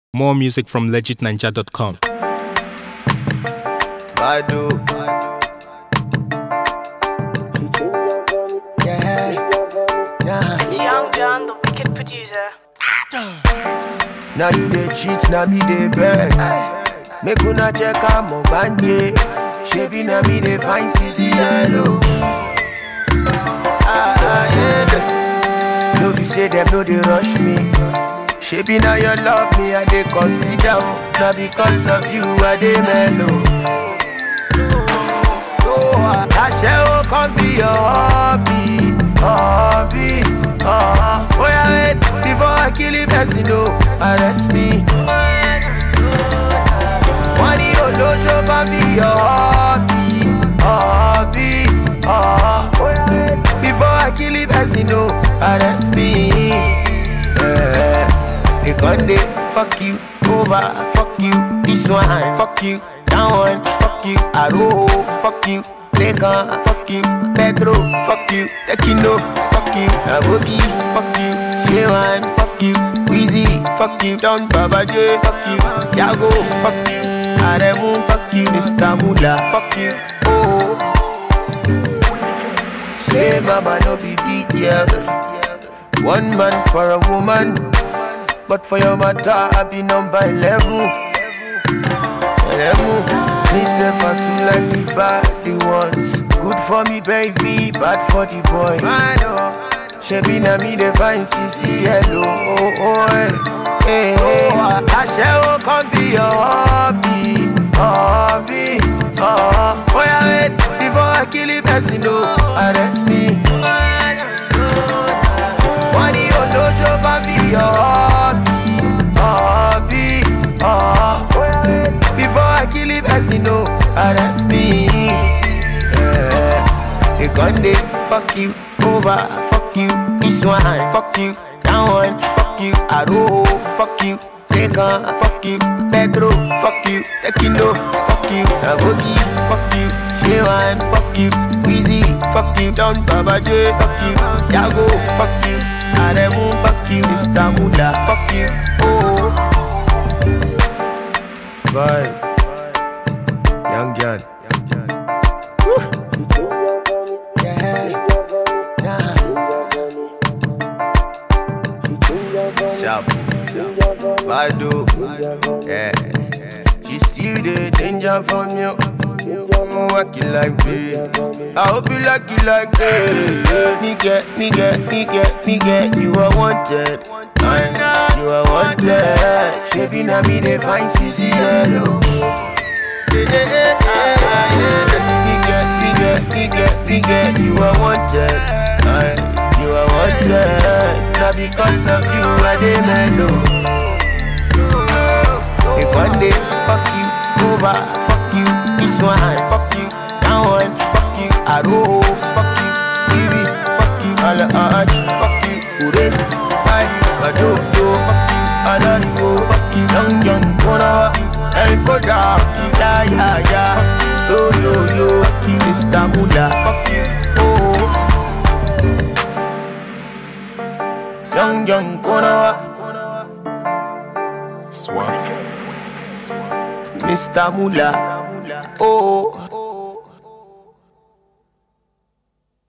More music from legitninja.com. Badu. Yeah, nah. It's Young John, the wicked producer. Now you dey cheat, now me dey beg. Make una check am banje. Shebi na me dey find CC yellow. Ah, ah, yeah. No be say them no dey rush me. Shebi na your love me I dey consider. oh. Na because of you I dey mellow. Oh, Aṣẹ́wó kan be your hobby, hobby. Uh, oh yeah, wait before I kill the person, no, arrest me. Wọ́n ní olóṣó kan be your hobby, hobby. Uh, before I kill the person, no, arrest me. Yeah. They gon' dey fuck you over, fuck you this one, fuck you that one, fuck you Aro, fuck you Lekan, fuck you Pedro, fuck you Tekino, fuck you Abogi, fuck you Shewan, fuck you Weezy, fuck you Don Baba J, fuck you Jago, fuck you Aremu, fuck you Mr. Mula, fuck you Oh Say mama no be big girl One man for a woman But for your matter I be number 11 Eleven Me say for two like the bad the ones Good for me baby, bad for the boys Shebi na me dey find CC hello oh, oh, eh. Hey, hey. Aṣẹ́wó kan be your hobby, hobby uh, Oh yeah wait, before I kill the person no arrest me Wọ́n ní olóṣó kan be your hobby, hobby uh, Before I kill the person no arrest me yeah. They gon' dey fuck you over, fuck you this one, fuck you that one, fuck you Aro, fuck you Lekan, fuck you Pedro, fuck you Tekino, fuck you Abogi, fuck you Shewan, fuck you Weezy, fuck you Don Baba J, fuck you Jago, fuck you Aremu, fuck you Mr. Mula, fuck you Oh Vibe Young John Yeah, nah. Sharp. Badu. Yeah. She still the danger from you. I'm working like me. I hope you like it like that. Nigga, nigga, nigga, nigga, you are wanted. Aye, You are wanted. Shebi na me dey find CC yellow. Nigga, nigga, nigga, nigga, you are wanted. Aye, You are wanted. Now because of you, I dey mellow. If one day, fuck you, over, fuck you, this one, fuck you, that one, fuck you, Aro, fuck you, Stevie, fuck you, Ala Arch, fuck you, Ures, Five, Badodo, fuck you, Alarigo, fuck you, Young Young, Kona, El Koda, fuck you, Ya Ya Ya, Yo Yo Yo, fuck you, Mr. Mula, fuck you, oh. Young Young, Kona, Swaps. Mr. Mula, oh.